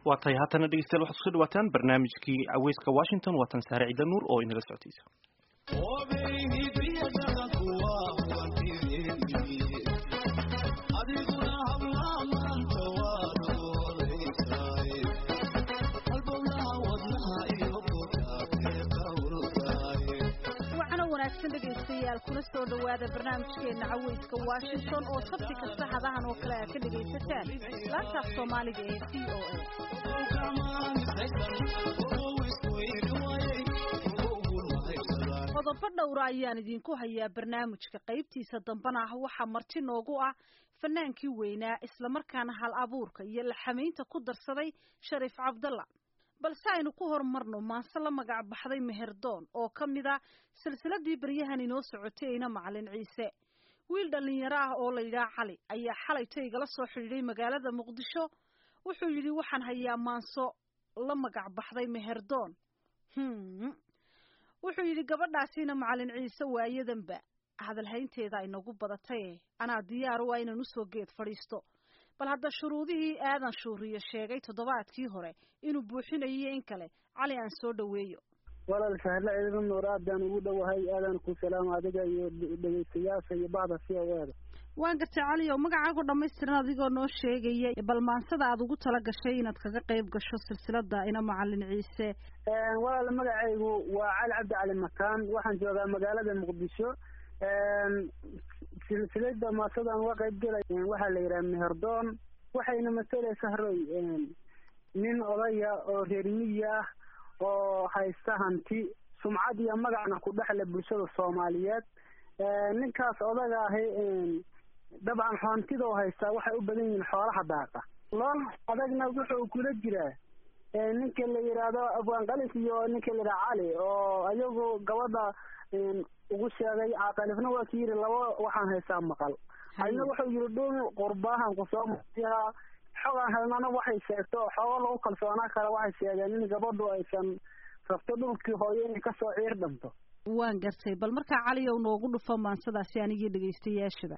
waa tahay haatana dhegeystayaal waxaad kusoo dhawaataan barnaamijkii caweyska washington waa tan saare ciida nuur oo inala socotaysa dhegeystayaal kuna soo dhawaada barnaamijkeena caweyska washington oo sabti kasta hadahan oo kale aad ka dhegaysataan laantaaf soomaaliga ee v o a qodobo dhowra ayaan idinku hayaa barnaamijka qaybtiisa dambana ah waxaa marti noogu ah fanaankii weynaa islamarkaana hal abuurka iyo laxamaynta ku darsaday shariif cabdalla balse aynu ku horumarno maanse la magac baxday meherdoon oo ka mid a silsiladii baryahan inoo socotay ina macalin ciise wiil dhallinyaro ah oo la yidhaha cali ayaa xalayto igala soo xidhiidhay magaalada muqdisho wuxuu yidhi waxaan hayaa maanso la magac baxday meherdoon hm wuxuu yidhi gabadhaasiina macalin ciise waayadanba hadalhaynteeda inagu badataye anaa diyaar u ah inaan usoo geed fadhiisto bal hadda shuruudihii aadan shuuriyo sheegay toddobaadkii hore inuu buuxinayo in kale cali aan soo dhoweeyo walaal sahla ciidana nuur aadaan ugu dhowahay aadan ku salaama adiga iyo dhegeystayaasha iyo bacda si awaada waan gartay cali oo magacaago dhamaystiran adigoo noo sheegaya bal maansada aad ugu tala gashay inaad kaga qayb gasho silsilada ina macalin ciise walaal magacaygu waa cali cabdi cali makaan waxaan joogaa magaalada muqdisho silsilada maasadaan uga qayb galay waxaa la yidhaha meherdoon waxayna matalaysa haroy nin odaya oo reer miyi ah oo haysta hanti sumcad iyo magacna ku dhexle bulshada soomaaliyeed ninkaas odaga ahi dabcan hantidoo haystaa waxay u badan yihiin xoolaha daaqa lool adagna wuxuu kula jiraa ninka la yidhaahdo afgaanqalif iyo ninka la yidhaha cali oo ayagu gabadha ugu sheegay caqalifna waa ki yidhi laba waxaan haystaa maqal adna wuxuu yidhi dhul qurbaahan kusoo masihaa xogaan helnana waxay sheegto xoogo lagu kalsoonaa kale waxay sheegeen in gabadhu aysan rabto dhulkii hooyo inay kasoo ciir dhanto waan gartay bal markaa cali ow noogu dhufo maansadaasi anigii dhegaystayaashaba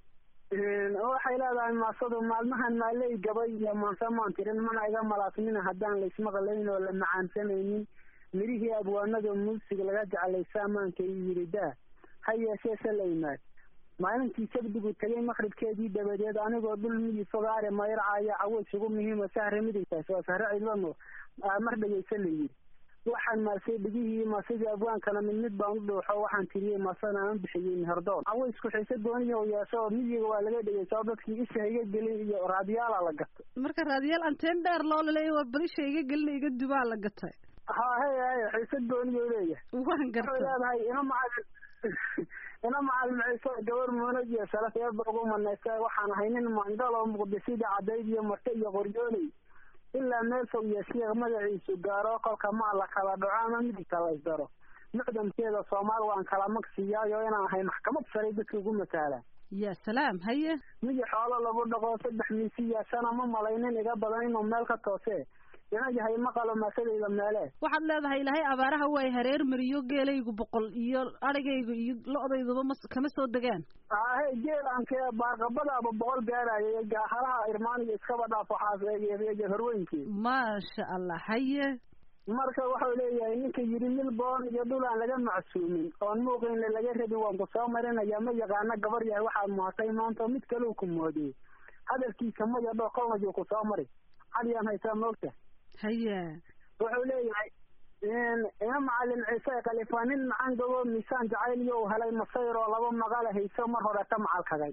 waxay leedahay maasadu maalmahan maaley gabay iyo maanse maan tirin mana iga malaasnina haddaan laismaqlayn oo la macaansanaynin mirihii abwaanada muusiga laga jeclaysa amaanka iyo yiridaa ha yeeshee se la imaad maalintii sabdigu tegay maqribkeedii dabadeed anigoo dhul miyi fogaare mayracaya caways ugu muhiima sahre midigtaas waa sahre cidlano mar dhegeysa la yidhi waxaan maasay dhigihii maasadii abwaankana mid mid baan u dhuuxo waxaan tiriyey maasana aan bixiyey meherdoon cawaysku xiise gooniya yeesho oo miyiga waa laga dhegeysaa oo dadkii isha iga gelin iyo raadiyaala la gatay marka raadiyaal anteen dheer loo laleeya waa balisha iga gelin iga dubaa la gatay ha hay hay xiise gooniya leeyahay waan gartay waxay leedahay ina macalin ina macalin ciise gabar muunad iyo sharaf eeba ugu manaysa waxaan ahay nin mangal oo muqdisida cadayd iyo marte iyo qoryooley ilaa meel fog iyo siiq magaciisu gaaro kolka maa la kala dhaco ama midigta la isdaro mucdamkeeda soomaal waan kala magsiyaayo inaan ahay maxkamad saray dadka ugu mataalaan ya salaam haye midi xoolo lagu dhaqo saddex miisiya sana ma malaynin iga badan inuu meel ka toosee ina yahay maqalo maasadayda meele waxaad leedahay ilaahay abaaraha way hareer mariyo geelaygu boqol iyo adhigaygu iyo lo-dayduba ma kama soo degaan ahe geelanke baarqabadaaba boqol gaaraya halaha irmaaniga iskaba dhaaf waxaas horweynkii maasha allah haye marka wuxuu leeyahay ninka yidhi milboon iyo dhul aan laga macsuumin oon muuqaynle laga rabin waan ku soo marinaya ma yaqaana gabar yahay waxaad muhatay maanta mid kaleu ku moodiyey hadalkiisa ma yadho kolnayuu ku soo mari caliyaan haysaa moogta haya wuxuu leeyahay ina macalin ciise khalifa nin macan gobo miisaan jacayl iyo u helay masayr oo laba maqala hayso mar hore ka macalkagay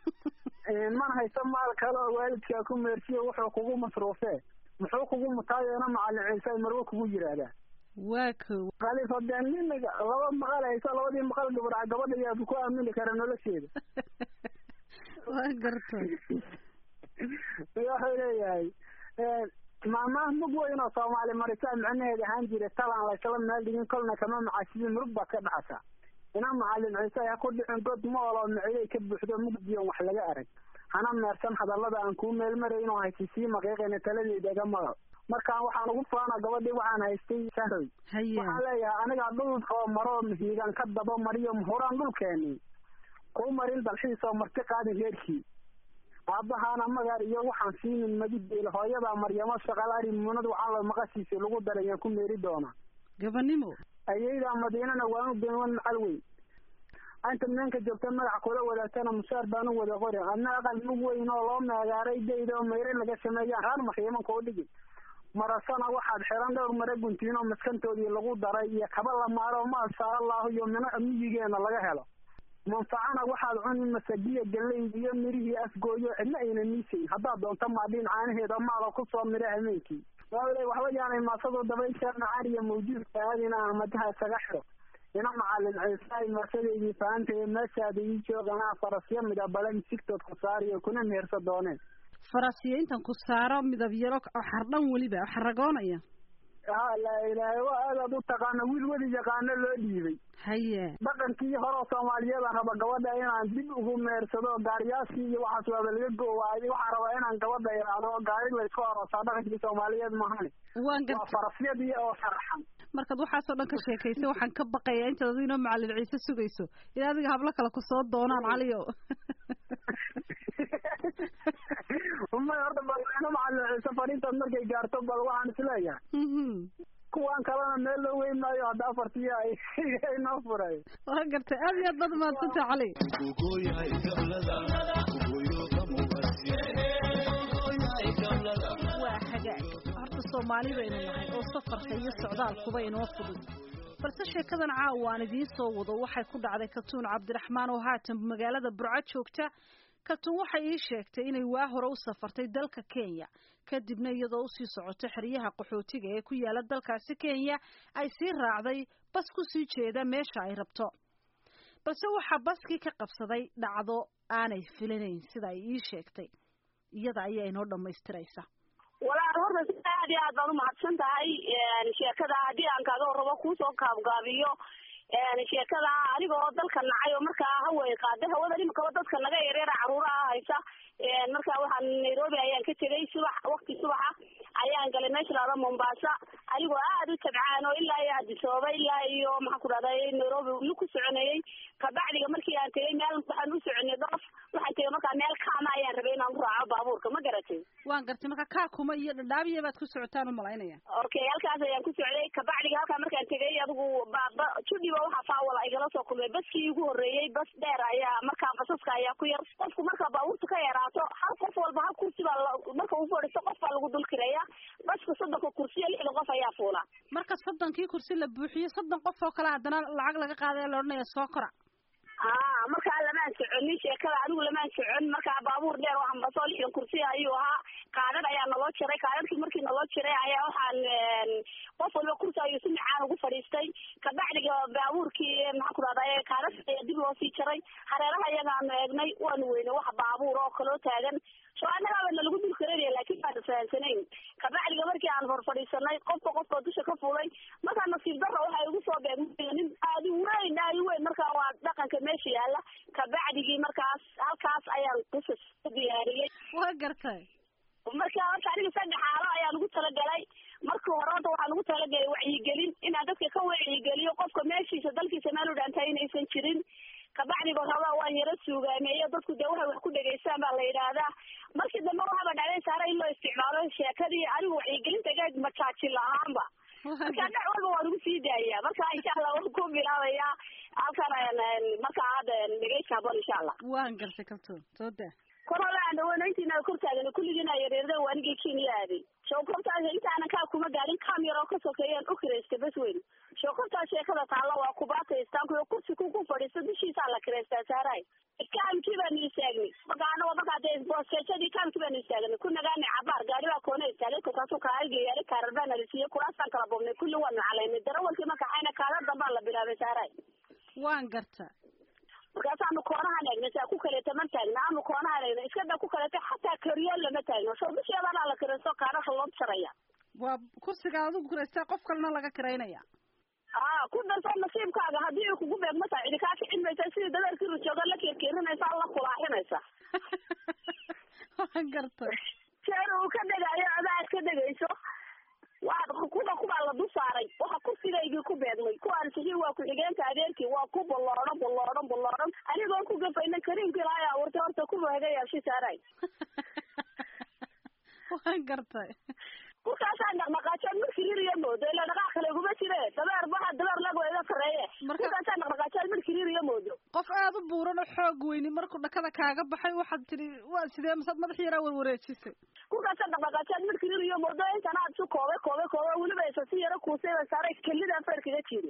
man hayso maal kale oo waalidkaa ku meersiyo wuxuu kugu masruufee muxuu kugu mutaayo ina macalin ciise marwo kugu yidhaahdaa waa ko khalifa dee nin laba maqal hayso labadii maqal gabadha gabadha yaabu ku aamini kara nolosheeda waa gartay wuxuu leeyahay maamaha mug weyn oo soomaali maritaan micnaheeda ahaan jira talaan laysla meel dhigin kolna kama macaashidin murug baad ka dhaxasaa ina macalin ciise ha ku dhicin god mool oo miciyay ka buuxdo mugdiyon wax laga arag hana meersan hadallada aan kuu meelmarayn oo haysi sii maqiiqayna taladeeda iga maqal markaan waxaan ugu faana gabadhii waxaan haystay sahroy waxaan leeyahay anigaa dhul oo maroo mihiigan ka daba mariyo muhuraan dhulkeeni kuu marin dalxiis oo marti qaadin reerkii aabbahaana magar iyo waxaan siinin magideel hooyadaa maryamo shaqal ari muunad waxaan la maqashiisa lagu daray yaan ku meeri doonaa gabanimo ayaydaa madiinana waanu beenwan macal weyn anta meenka joogta magac kula wadaagtana mushaar baanu wada qori adna aqal mug weyn oo loo meegaaray dayda oo mayre laga sameeyaan raar makiimanka u dhigin marasana waxaad xiran dhowr mare guntiin oo maskantoodii lagu daray iyo kaba la maaro maasha allahu iyo mino miyigeena laga helo manfacana waxaad cuni masagiya galeyd iyo mirihii afgooyo cidna ayna miisayn haddaad doonto maadhiin caanaheeda maalo kusoo mira hameenkii waawle waxba yaanay maasadu dabaysha nacaariya mawjuudka aadina ahmadaha isaga xiro ina macalin ciisaay maasadeydii fahantaye meeshaada ii joog anaa farasyo midabale misigtood ku saariyo kuna mehersa dooneen farasiyo intan ku saaro midab yaro oo xardhan weliba oo xaragoonaya ha laa ilaahay waa aadaad u taqaano wiil weli yaqaano loo dhiibay haye dhaqankii horeo soomaaliyeedaan raba gabadha inaan dib ugu meersado gaariyaashii iyo waxaas waaba laga goowaayay waxaan rabaa inaan gabadha iraado gaari laysku aroosaa dhaqankii soomaaliyeed mahani waan waa garta farasyadii oo sharaxan markaad waxaasoo dhan ka sheekaysay waxaan ka baqayaa intaad adigu inoo macalin ciise sugayso in adiga hablo kale kusoo doonaan caliyo may horta bal ina macalin ciise fariintaad markay gaarto bal waxaan isleeyahay Mhm. kuwan kalena meel loo weyn maayo hadda afartii ay inoo furay waan gartay aad iyo aad baad umahadsantah cali waa hagaag horta soomaali baynu nahay oo safarka iyo socdaalkuba inoo fudud balse sheekadan caawa aan idiin soo wado waxay ku dhacday katuun cabdiraxmaan oo haatan magaalada burco joogta katuun waxay ii sheegtay inay waa hore u safartay dalka kenya kadibna iyadoo usii socoto xeryaha qaxootiga ee ku yaala dalkaasi kenya ay sii raacday bas kusii jeeda meesha ay rabto balse waxaa baskii ka qabsaday dhacdo aanay filinayn sida ay ii sheegtay iyada ayaa inoo dhammaystiraysa walaal horta si aad iyo aad baad umahadsan tahay sheekada haddii aan kaaga warrabo kuusoo kaabgaabiyo sheekada aniga oo dalka nacay oo markaa haway qaada hawada imikaba dadka naga yareera caruuraha haysa marka waxaan nairobi ayaan ka tegay subax wakti subaxa ayaan galay meesha lahada mombasa anigoo aad u tabcaan oo ilaa iyo adisooba ilaa iyo maxaan ku dhahday nairobi lu ku soconeeyey kabacdiga markii aan tegay meel waxaan u soconay dhoof waxaan tegay markaa meel kaama ayaan rabay inaan ku raaco baabuurka ma garatay waan gartay marka kaa kuma iyo dhadhaabiya baad ku socotaan u malaynaya okay halkaas ayaan ku socday kabacdiga halkaa markaan tegay adigu baba judhiba waxaa faawala igala soo kulmay baskii igu horreeyey bas dheer ayaa markaa basaska ayaa ku yar qofku markaa baabuurta ka yaraato hal qof walba hal kursi baa la- marka uu fadhiisto qof baa lagu dul kiraya baska soddonka kursiyo lixda qof ayaa fuula marka soddonkii kursi la buuxiyo soddon qof oo kale haddana lacag laga qaadaya la odhanaya soo kora aa markaa lamaan soconin sheekada anigu lamaan socon markaa baabuur dheer oo hambasoo lixdan kursi ayuu ahaa kaadhad ayaa naloo jiray kaadhadkii markii naloo jiray ayaa waxaan qof walba kursi ayuu si macaan ugu fadhiistay kabacdiga baabuurkii maxaan ku dhahday kaadhadka ayaa dib loo sii jaray hareeraha iyagaanu eegnay waanu weynay wax baabuur oo kaloo taagan soo annagaaba nalagu dul karanaya laakiin baanu fahamsanayn kabacdiga markii aan horfadhiisanay qofka qofka dusha ka fulay markaa nasiib darra waxay igu soo beegmay nin aadi weyn aadi weyn markaa waa dhaqanka meesha yaala kabacdigii markaas halkaas ayaan qisas ku diyaariyey waa gartay marka horta aniga saddex xaalo ayaan ugu talagalay marka hore horta waxaan ugu talagalay wacyigelin inaan dadka ka wacyigeliyo qofka meeshiisa dalkiisa meel u dhaantahay inaysan jirin kabacdiba rabaa waan yaro suugaameeyo dadku dee waxay wax ku dhegaystaan baa la yidhaahdaa markii dambe waxaaba dhacday saare in loo isticmaalo sheekadii anigu wacyigelinta gaad majaajin lahaanba marka dhac walba waan ugu sii daayaa marka insha allah waan ku bilaabayaa halkan ayaan markaa hadda dhegeysta habon insha allah waan gartay kabtoon soo daa kor hole aan dhawaanayntiina kor taagan kulligiina yareerda waa anigii kenya aaday showkortaas intaanan kaa kuma gaadhin kam yaroo ka sokeeyaan u kiraysta bas weyn showkortaas sheekada taalla waa kubaata istaankuyo kursi ku ku fadhiista dushiisaa la kiraystaa saaray kaamkii baanu istaagnay marka anagoo markaa dee boosteejadii kaamkii baanu istaagnay ku nagaanay cabaar gaari baa koona istaagay kolkaasuu kaaigeyaari kaarar baana la siiyey kuraasaan kala bobnay kulli waanu calaynay darawalkii marka xayna kaala dambaan la bilaabay saaray waan garta markaasaanu koonahan eegnay saa ku kaleeta ma taagna aanu koonahan eegnay iska da ku kaleeta xataa kariyo lama taagno soo dusheedanaa la kiraysto kaadhasha loo jaraya waa kursiga adigu kiraystaa qof kalena laga kiraynaya aa ku darso nasiibkaaga haddii ay kugu beegma tahay cidi kaa kicin maysa sidii dadeerkii rujooga la kirkirinaysa la kulaaxinaysa waan gartay jeer uu ka dhegayo adaad ka dhegayso waa kuba kubaa la dul saaray waxa kursigaygii ku beegmay kuwaan sihi waa ku-xigeenka adeerkii waa ku balloodhan balloodhan balloodhan anigoon ku gafayna kariimkii lahay abuurtay horta kuba hagayaabshi saaray gartay kurkaasaan dhaqdhaqaajood markii ririya moodo ila dhaqaaq kale iguma jire dabeer baha dabeer lago iga sareeye kurkaasaan dhaqdhaqaajood markii ririya moodo qof aada u buuran oo xoog weyni markuu dhakada kaaga baxay waxaad tidhi waa sidee masaad madax yaraa warwareejisay kurkaasaan dhaqdhaqaajood markii ririya moodo intan aad su koobay koobay koobay weliba isa si yaro kuusay ba saaray kelida feerkaga jiri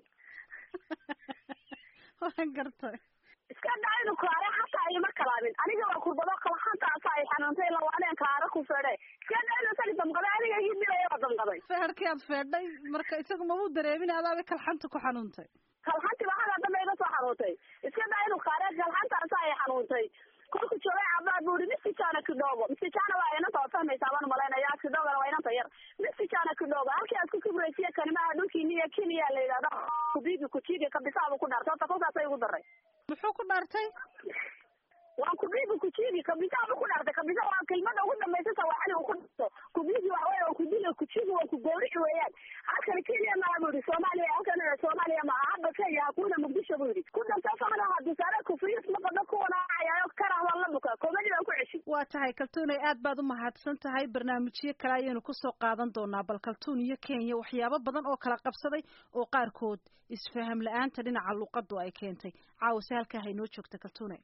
waan gartay iska daa inu kaare hataa ima kalaabin aniga waa kurbado kalxantaasa ay xanuuntay lawaaneen kaare ku feedhe iska daa inu sali damqaday aniga ii dilaya waa damqaday feerkii aad feedhay marka isagu mabuu dareemin adaaba kalxanta ku xanuuntay kalxanti ba hadaa dambe iga soo xanuuntay iska daa inu kaare kalxantaasa ay xanuuntay kolku joogay cabaad buu ihi misijana kidhoogo misijana waa inanta oo fahmaysaa baan umalaynaya kidhoogana waa inanta yar misijana kidhoogo halkii aad ku kibraysiya kanimaha dhulkiini iyo kiniya la yidhahdo kubiigi kujiigi kabisaabu ku dhaartay horta kolkaasay igu daray muxuu ku dhaartay waan kubiigi kujiigi kabisaabu ku dhaartay kabisa waa kelmada ugu dambaysa sawaxali uu ku dharto kubiigi waa wey waa kudili kujiigi waa kugowrici weeyaan halkani kenya maa buu yihi soomaaliya halkan soomaaliya ma ahaba kenya hakuna muqdisho buu yidhi ku dhanta faqda hadusaare kufriyis maqada kuwanaacayayo karah waa la buka komadi baan ku ceshi waa tahay kaltuunay aad baad u mahadsan tahay barnaamijyo kale ayaynu kusoo qaadan doonaa bal kaltuun iyo kenya waxyaabo badan oo kala qabsaday oo qaarkood isfaham la-aanta dhinaca luqadu ay keentay caawase halkaa haynoo joogta kaltuune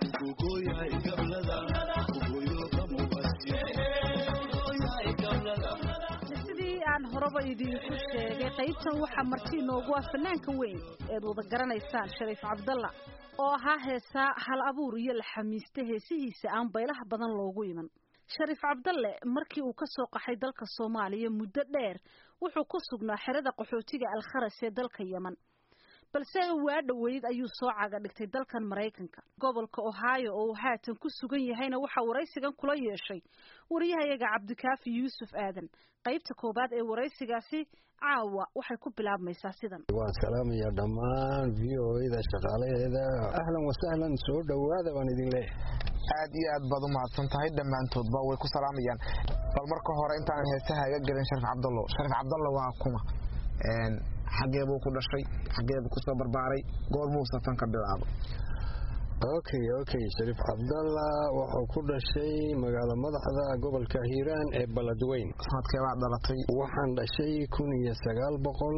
sidii aan horeba idinku sheegay qaybtan waxaa marti inoogu ah fanaanka weyn eed wada garanaysaan shariif cabdalla oo ahaa heesaa hal abuur iyo la xamiista heesihiisa aan baylaha badan loogu iman shariif cabdalle markii uu ka soo qaxay dalka soomaaliya muddo dheer wuxuu ku sugnaa xerada qaxootiga alkharas ee dalka yeman balse waa dhoweyd ayuu soo caga dhigtay dalkan maraykanka gobolka ohio oo uu haatan ku sugan yahayna waxaa waraysigan kula yeeshay wariyahayaga cabdikaafi yuusuf aadan qaybta koowaad ee waraysigaasi caawa waxay ku bilaabmaysaa sidan waan salaamayaa dhammaan v o da shaqaalaheeda ahlan wasahlan soo dhowaada baan idin leeyahay aad iyo aad baad u mahadsan tahay dhammaantoodba way ku salaamayaan bal marka hore intaanan heesaha iga gelin sharif cabdallo sharif cabdallo waa kuma xageebuu ku dhashay xageebuu kusoo barbaaray goormuu safan ka bilaabo okay okay shariif cabdalla wuxuu ku dhashay magaalo madaxda gobolka hiiraan ee baladweyn sanadkeebaad dhalatay waxaan dhashay kun iyo sagaal boqol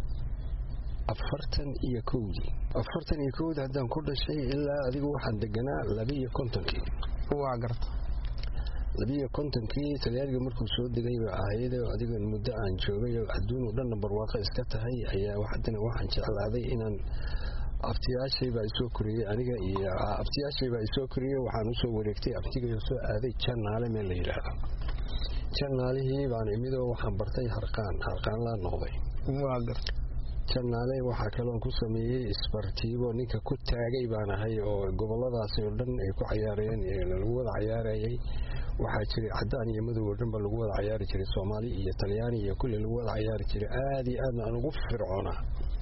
afartan iyo kowdii afartan iyo kowdii haddaan ku dhashay ilaa adigu waxaan deganaa labiiyo kontonkii waa garta labiiyo kontonkii talyaaniga markuu soo degay ba ahayd adiga muddo aan joogay oo adduun oo dhanna barwaaqo iska tahay ayaa haddana waxaan jeclaaday inaan abtiyaashay baa isoo koriyey aniga iyo abtiyaashay baa isoo koriyey waxaan usoo wareegtay abtigayo soo aaday janaale meel la yidhaahdo janaalihii baan imidoo waxaan bartay harqaan harqaan laa noqday waa garta janaale waxaa kaloon ku sameeyey isbartiibo ninka ku taagay baan ahay oo goboladaasi oo dhan ay ku cayaareen lagu wada cayaarayay waxaa jiray cadaan iyo madow oo dhan ba lagu wada cayaari jiray soomaali iyo talyaani iyo kulli lagu wada cayaari jiray aada iyo aadna aan ugu fircoonaa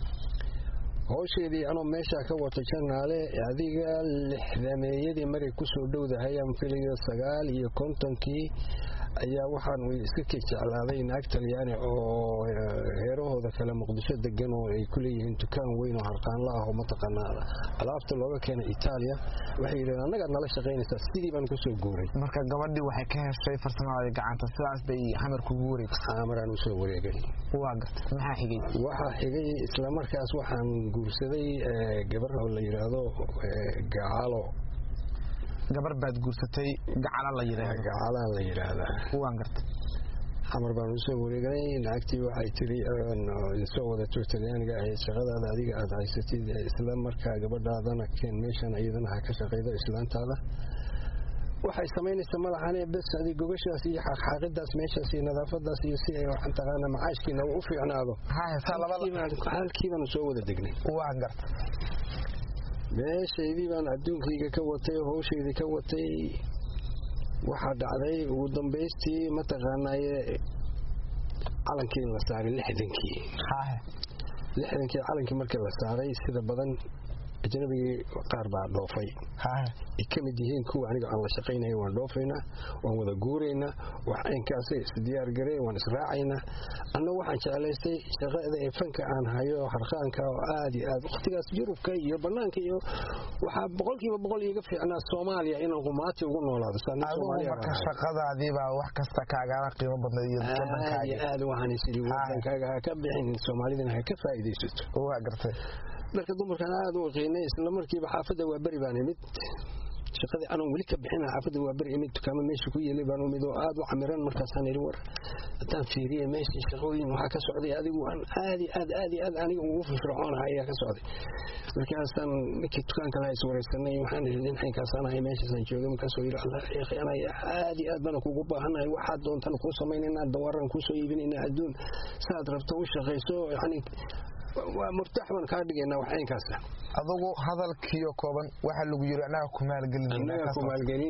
howsheedii anoo meeshaa ka wato janaale adiga lixdameeyadii maray kusoo dhowdahay aan filayo sagaal iyo kontonkii ayaa waxaan iska ke jeclaaday naag talyaani oo heerahooda kale muqdisho degan oo ay ku leeyihiin dukaan weyn oo harqaanla ah oo mataqaanaa alaabta looga keenay itaaliya waxay yidhahdeen anagaad nala shaqaynaysaa sidii baan kusoo guuray marka gabadhii waxay ka heshay farsamada gacanta sidaas bay xamar kugu wareegtay xamaraan usoo wareegay waa gartay maxaa xigay waxaa xigay islamarkaas waxaan guursaday gabar oo la yidhaahdo gacalo gabar baad guursatay gacala la yidhaahdo gacalaan la yidhaahdaa waan gartay xamar baan usoo wareeganay naagtii waxay tiri soo wadato talyaaniga ahayd shaqadaada adiga aada haysatid isla markaa gabadhaadana keen meeshan iyadana ha ka shaqaydo islaantaada waxay samaynaysaa madaxane bes adi gogashaas iyo xaaqxaaqidaas meeshaas iyo nadaafadaas iyo si ay waxaan taqaana macaashkiina u fiicnaado halkii baanu soo wada degnay waan gartay meeshaydii baan adduunkayga ka watay oo hawshaydii ka watay waxaa dhacday ugu dambaystii mataqaanaaye calankii la saaray lixdankii lixdankii calankii markii la saaray sida badan ajnabigii qaar baa dhoofay ay ka mid yihiin kuwa aniga aan la shaqaynaya waan dhoofaynaa waan wada guuraynaa wax aynkaasay isdiyaar gareen waan israacaynaa annagu waxaan jeclaystay shaqada ee fanka aan hayo harqaanka oo aad iyo aad wakhtigaas yurubka iyo bannaanka iyo waxaa boqolkiiba boqol iiga fiicnaa soomaaliya inaan qumaati ugu noolaado marka shaqadaadiibaa wax kasta kaagala qiimo badnay iyo aad iyo aad waxaan isiri wadankaaga ha ka bixin soomaalidana ha ka faa'iidaysato waa gartay dharka dumarkan aad u qiinay isla markiiba xaafadda waa beri baan imid shaqadii anaan weli ka bixin xaafadda waa beri imid dukaamo meesha ku yeelay baan umid oo aad u camiran markaasaan idhi war haddaan fiiriyay meesha shaqooyin waxaa ka socday adigu aan aad iyo aad aad iyo aad aniga ugu firfircoonahay ayaa ka socday markaasaan ninkii dukaanka laha iswaraysanay waxaan idhi dhinxankaasaan ahay meeshaasaan joogay markaasuu yidhi allah sheekhay anaya aad iyo aad baan kugu baahanahay waxaad doontan kuu samaynaynaa dawaran kuu soo iibinaynaa adduun saad rabto u shaqayso yacni waa murtaax baan kaa dhigaynaa wax aynkaasa adugu hadalkiiyo kooban waxaa lagu yiri annaga ku annaga ku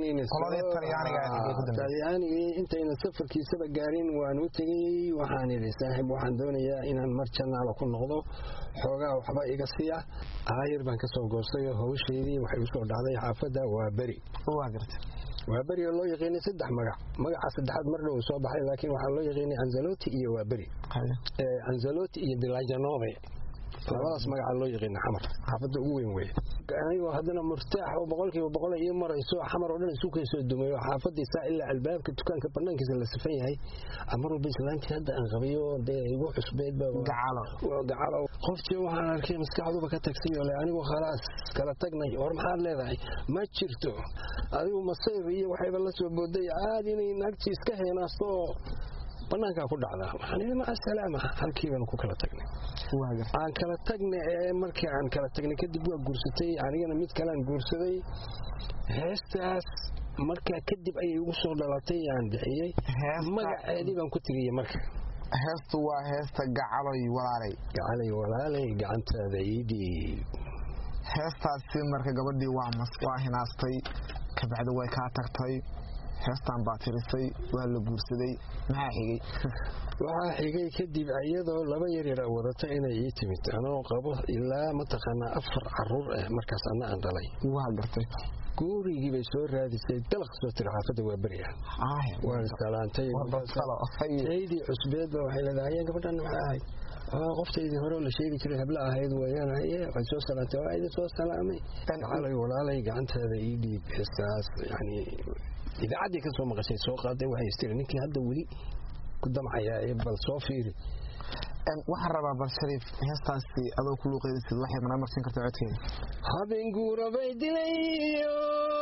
maalgelinaynatalyaanigii intayna safarkiisaba gaarin waan u tegey waxaan idhi saaxiib waxaan doonayaa inaan mar janaala ku noqdo xoogaa waxba iga siiya aayar baan ka soo goostay oo hawshaydii waxay u soo dhacday xaafadda waa beri waa beri oo loo yaqiinay saddex magac magaca saddexaad mar dhow soo baxay laakiin waxaa loo yaqiinay anzaloti iyo waa beri anzaloti iyo dilajanove labadaas magaca loo yaqiina xamar xaafadda ugu weyn weye anigoo haddana murtaax oo boqolkiiba boqol ii marayso xamar oo dhan isu kaysoo dumayo xaafadii saa ilaa albaabka dukaanka banaankiisa la sifan yahay mar walba islaantii hadda aan qabayo dee igu cusbeedba gacalo qoftii waxaan arkay maskaxduba ka tagsay oo le anigu khalaas kala tagnay war maxaad leedahay ma jirto adigu masayr iyo waxayba la soo booday aad inay naagtii iska heenaasto oo banaankaa ku dhacdaa waxaan idhi maca salaama halkii baanu ku kala tagnay aan kala tagna ee markii aan kala tagnay kadib waa guursatay anigana mid kalean guursaday heestaas markaa kadib ayay ugu soo dhalatay aan bixiyey magaceedii baan ku tiriyey marka heestu waa heesta gacaloy walaalay gacalay walaalay gacantaada iidhiib heestaasi marka gabadhii waa hinaastay kabacdi way kaa tagtay heestaan baa tirisay waa la guursaday maxaa xigay waxaa xigay kadib iyadoo laba yaryara wadata inay ii timid anoo qabo ilaa mataqaanaa afar caruur ah markaas anna aan dhalay waa gartay guurigii bay soo raadisay dalaq soo tiri xaafadda waa beri ah waan iskalaantay taydii cusbeedba waxay leedahay ayaan gabadhan maxay ahayd qoftaydii hore la sheegi jiray habla ahayd wayaan haye way soo salaantay waa idin soo salaamay gacalay walaalay gacantaada ii dhiib heestaas yani idaacaddii ka soo maqashay soo qaaday waxay istiri ninkii hadda weli ku damcayaa ee bal soo fiiri waxaan rabaa bal shariif heestaasi adoo ku luuqeydaysid waxay mana marsin kartaa codkeeda habeen guurabay dilayo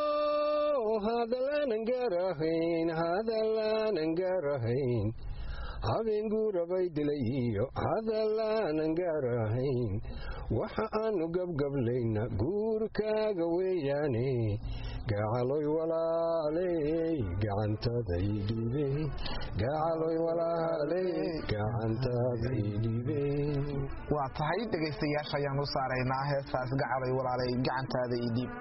hadalaanan gaarahayn hadalaanan gaarahayn habeen guurabay dilayo hadalaanan gaarahayn waxa aanu gabgablayna guurkaaga weeyaane gacaloy walaaley gacantaday dhiibe gacaloy walaaley gacantaday dhiibe waa tahay dhegaystayaasha ayaan u saaraynaa heestaas gacaloy walaaley gacantaada ii dhiib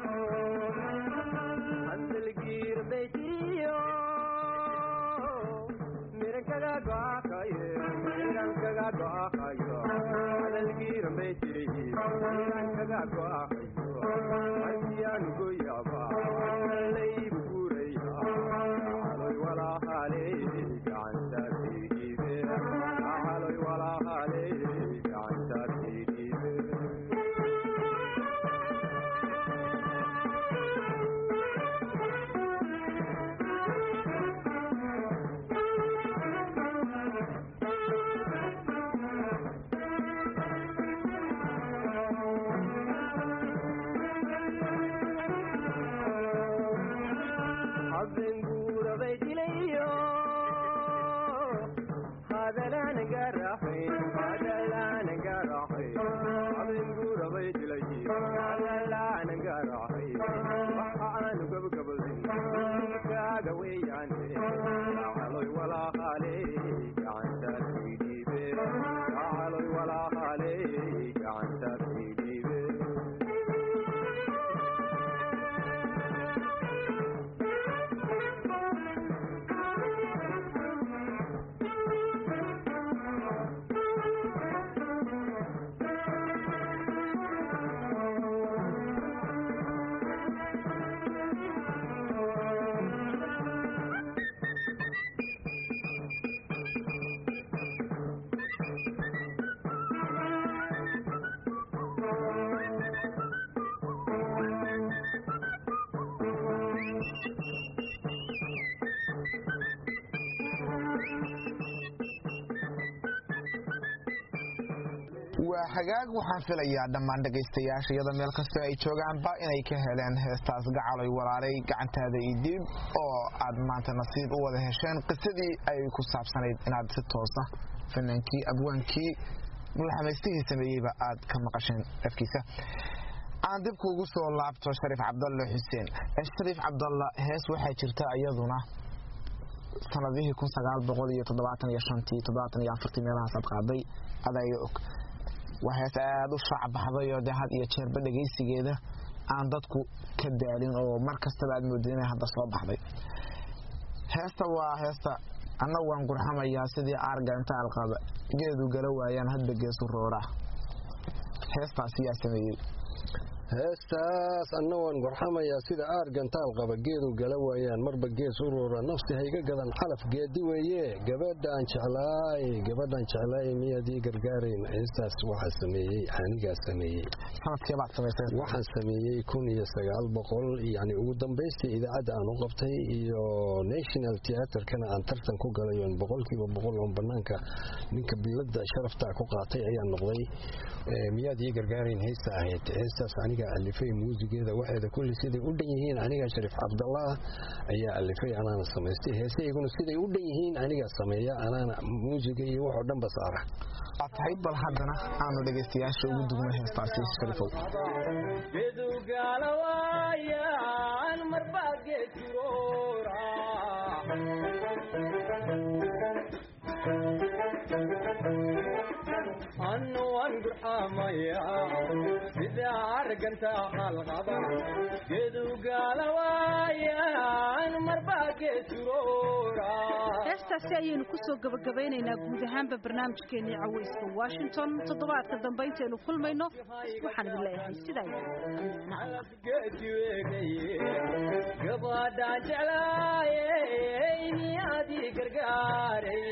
waa hagaag waxaan filayaa dhammaan dhegaystayaasha iyada meel kastoo ay joogaanba inay ka heleen heestaas gacaloy walaalay gacantaada io dib oo aad maanta nasiib u wada hesheen qisadii ay ku saabsanayd inaad si toosa fanaankii abwaankii mulaxamaystihii sameeyeyba aad ka maqasheen afkiisa aan dib kuugu soo laabto shariif cabdalle xuseen shariif cabdalla hees waxaa jirta iyaduna sanadihii kun sagaal boqol iyo toddobaatan iyo shantii toddobaatan iyo afartii meelahaas aad qaaday adaya og waa hees aada u shaacbaxday oo dee had iyo jeerba dhegaysigeeda aan dadku ka daalin oo mar kastaba aad moodid inay hadda soo baxday heesta waa heesta annagu waan gurxamayaa sidii aarga inta alqaba geedu gala waayaan hadba geesu roora heestaas yaa sameeyey heestaas anna waan gorxamayaa sida aargantaal qaba geedu gala waayaan marba gees u roora nafsi hayga gadan xalaf geedi weeye gabadhaan jeclaay gabadhaan jeclaay miyaadii gargaarayn heestaas waxaa sameeyey anigaa sameeyey sanadkeebaad samaysay waxaan sameeyey kun iyo sagaal boqol yani ugu dambaystii idaacadda aan u qabtay iyo national theaterkana aan tartan ku galay oon boqolkiiba boqol oon banaanka ninka bilada sharaftaa ku qaatay ayaan noqday miyaad ii gargaarayn heesta ahayd heestaas aniga alifay muusigeeda waxeeda kulli siday u dhan yihiin aniga shariif cabdallah ayaa alifay anaana samaystay heesayguna siday u dhan yihiin aniga sameeya anaana muusiga iyo waxoo dhanba saara waa tahay bal haddana aanu dhegaystayaasha ugu dugno heestaasi shariifow annuwan gurxamaya sida arganta halqaba gedugaalawaayaan marbaa geesuroora heestaasi ayaynu kusoo gabagabaynaynaa guud ahaanba barnaamijkeenii caweyska washington toddobaadka dambe intaynu kulmayno waxaan idin leeyahay sidaa geediweegaye gabadhaan jeclaayey miyaadii gargaaray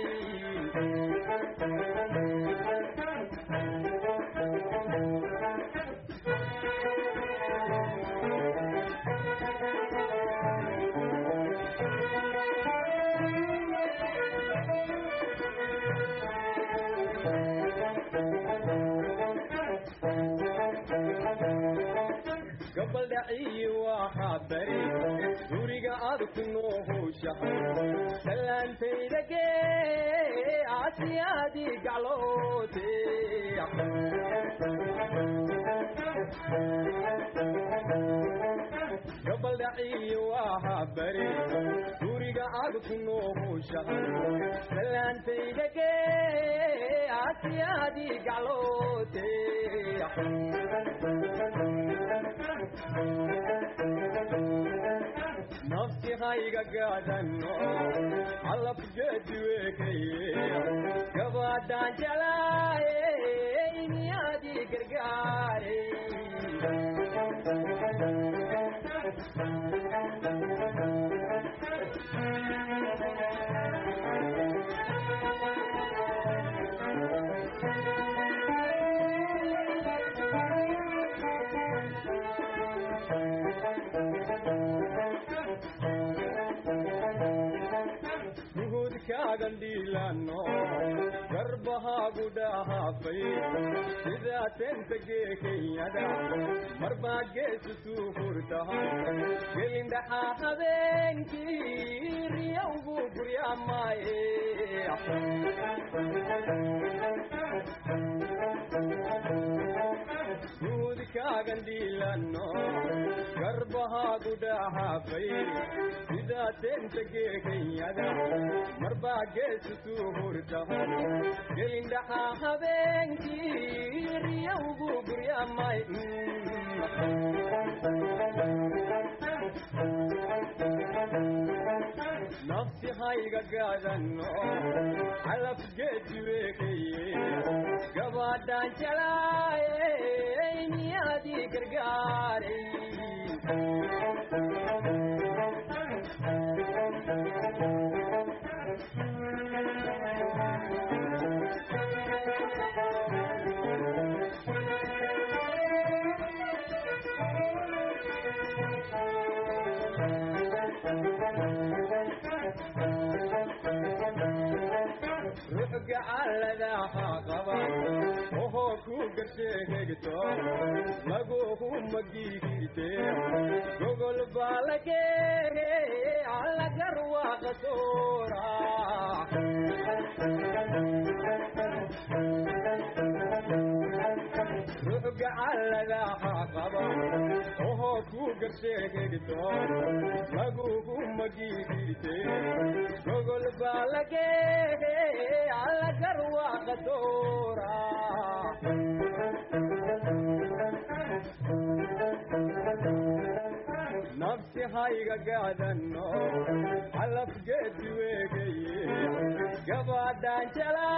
gabaldhaciyi waxaa bari guriga aad ku noohowshahay salaantayda gee asiyaadii gacloote gabaldhaciyi waxaa bari guriga aad ku noohowshahay salaantayda gee asiyaadii gacloote nafsi hayga gaadano calaf geediweekaye gabadhaan jeclaayey miyaadii gargaaray gandhiilano garbahaagu dhahaafay sidaa tentagee kenyada marbaa geesu suu hurtahay gelindhaxaa habeenkii riyowgu guryaamaaye guudkaagandhiilano garbahaagu dhahaafay sidaa tentagee kenyada marbaa geesu suu hurtahay gelindhaxaa habeenkii riyowgu guryaamay nafsi hayga gaadano calaf geediweekaye gabadhaan jelaayey miyaadii gargaaray ruxga calladaha qaba ohoo ku hegto laguhu magigirte gogol baalage allagarwaaqa soora ruuga alladaha qaba ohoo ku garsheegegto laguhu magigirte gogol baalage allagarwaaqa soora nafsi hayga gaadano calafgeedi weegaye gabadhaan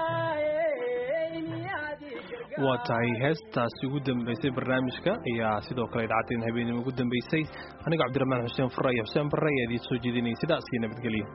waa tahay heestaasi ugu dambeysay barnaamijka ayaa sidoo kale idaacadeen habeenimo ugu dambeysay aniga cabdiraxmaan xuseen furre iyo xuseen barre ayaa idiin soo jeedinayay sidaas iyo nabadgelyo